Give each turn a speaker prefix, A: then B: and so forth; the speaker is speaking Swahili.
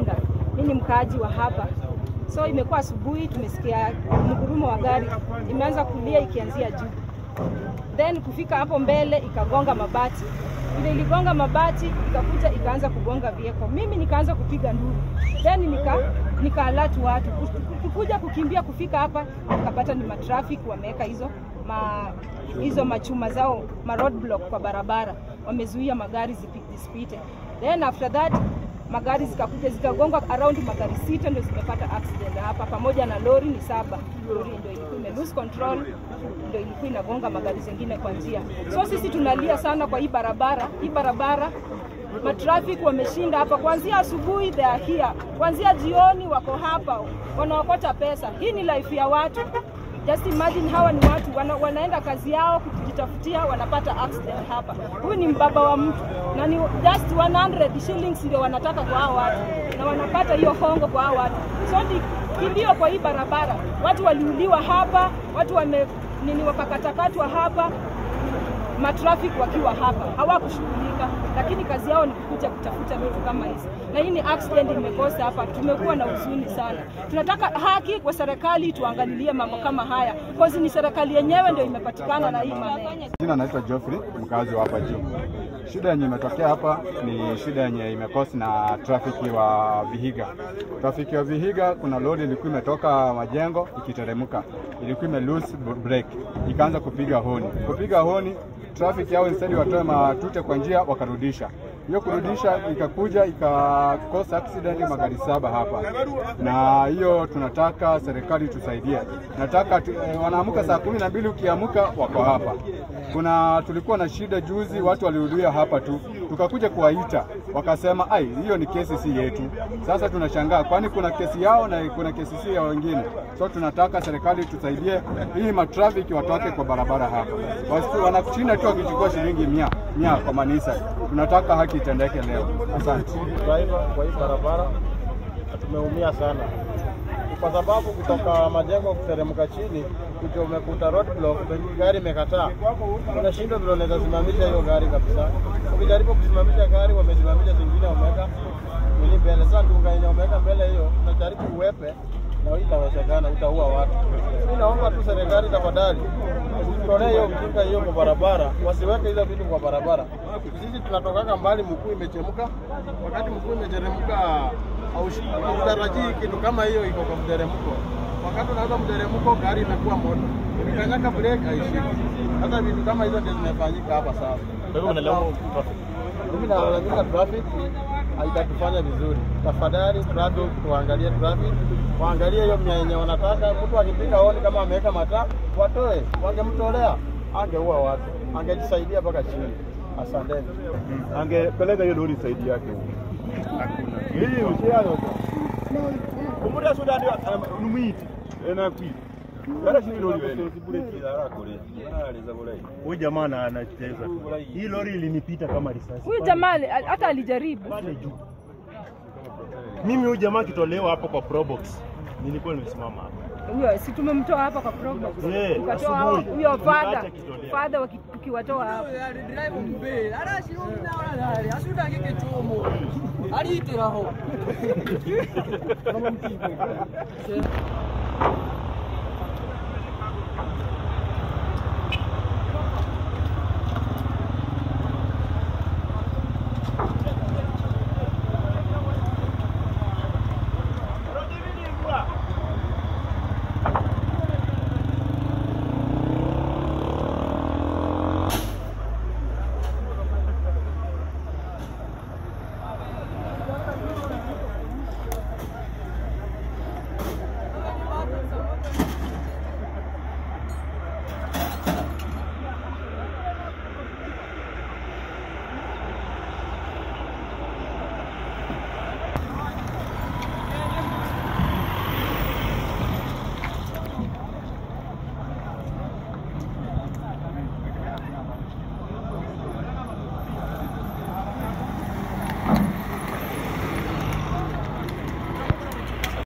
A: Masinga. Mimi ni mkaaji wa hapa, so imekuwa asubuhi, tumesikia mgurumo wa gari imeanza kulia ikianzia juu, then kufika hapo mbele ikagonga mabati. Ile iligonga mabati ikakuja ikaanza kugonga vieko, mimi nikaanza kupiga nduru, then nika nikaalatu watu kukuja kukimbia kufika hapa, nikapata ni matraffic wameweka hizo ma, hizo machuma zao ma roadblock kwa barabara, wamezuia magari zipi- zisipite. Then after that magari zikakuja zikagonga around magari sita ndio zimepata accident hapa, pamoja na lori ni saba. Lori ndio ilikuwa ime lose control, ndio ilikuwa inagonga magari zingine kwa njia. So sisi tunalia sana kwa hii barabara, hii barabara matraffic wameshinda hapa kuanzia asubuhi, they are here, kuanzia jioni wako hapa wanaokota pesa. Hii ni life ya watu. Just imagine hawa ni watu wana, wanaenda kazi yao kujitafutia, wanapata accident hapa. Huyu ni mbaba wa mtu na ni just 100 shillings ndio wanataka kwa hao watu, na wanapata hiyo hongo kwa hao watu. So ni kilio kwa hii barabara, watu waliuliwa hapa, watu wame nini wakakatakatwa hapa matraffic wakiwa hapa hawakushughulika, lakini kazi yao ni kukuja kutafuta vitu kama hizi, na hii ni accident imekosa hapa. Tumekuwa na huzuni sana, tunataka haki kwa serikali, tuangalilie mambo kama haya, cause ni serikali yenyewe ndio imepatikana na hii maneno.
B: Jina naitwa Geoffrey, mkazi wa hapa juu. Shida yenye imetokea hapa ni shida yenye imekosi na trafiki wa Vihiga. Trafiki wa Vihiga, kuna lori ilikuwa imetoka majengo ikiteremka, ilikuwa ime lose break, ikaanza kupiga honi. Kupiga honi, trafiki yao instead watoe matute kwa njia, wakarudisha hiyo kurudisha ikakuja ikakosa accident magari saba hapa, na hiyo tunataka serikali tusaidie. Nataka tu, eh, wanaamka saa kumi na mbili ukiamka wako hapa. Kuna tulikuwa na shida juzi, watu walihudhuria hapa tu, tukakuja kuwaita wakasema, ai, hiyo ni kesi si yetu. Sasa tunashangaa, kwani kuna kesi yao na kuna kesi si ya wengine. So tunataka serikali tusaidie, hii matrafiki watoke kwa barabara hapa, Wasi- wanashinda tu wakichukua shilingi mia mia kwa manisa. Tunataka haki itendeke leo. Asante.
C: driver kwa hii barabara na tumeumia sana, kwa sababu kutoka majengo kuteremka chini kuja umekuta roadblock, gari imekataa, unashindwa vile unaweza simamisha hiyo gari kabisa. Ukijaribu kusimamisha gari, wamesimamisha zingine, wameweka nini mbele. Sasa nduga yenye wameweka mbele hiyo, unajaribu uwepe na hii itawezekana, utaua watu. Mimi naomba tu serikali tafadhali usitolee hiyo mjinga hiyo kwa barabara, wasiweke hizo vitu kwa barabara. Sisi tunatokaka mbali, mkuu imechemka. Wakati mkuu imeteremka, haushi- hautarajii kitu kama hiyo iko kwa mteremko. Wakati unaanza mteremko, gari imekuwa moto, ukikanyaka breki haishiki. Sasa vitu kama hizo ndio zimefanyika hapa sasa.
D: Kwa hivyo mnalaumu traffic.
C: Mimi nalalamika traffic haitatufanya vizuri. Tafadhali traffic, tuangalie traffic, waangalie hiyo mia yenye wanataka. Mtu akipika honi kama ameweka mataa, watoe. Wangemtolea angeua watu, angejisaidia mpaka chini. Asanteni.
D: Angepeleka hiyo lori saidi yake. Hii usiano. Kumuda suda ndio numiti. Ena kwi. Gara shi lori wewe. Huyu jamaa ana- anacheza. Hii lori ilinipita kama risasi.
A: Huyu jamaa ali- hata alijaribu
D: pale juu. Mimi huyu jamaa akitolewa hapo kwa Probox. Nilikuwa nimesimama hapa.
A: huyo, si tumemtoa hapa kwa program,
D: Eh,
A: tukatoa
D: asubuhi.
A: huyo father
D: Nikaacha kitolea.
A: father waki- tukiwatoa hapa
E: ariitiraho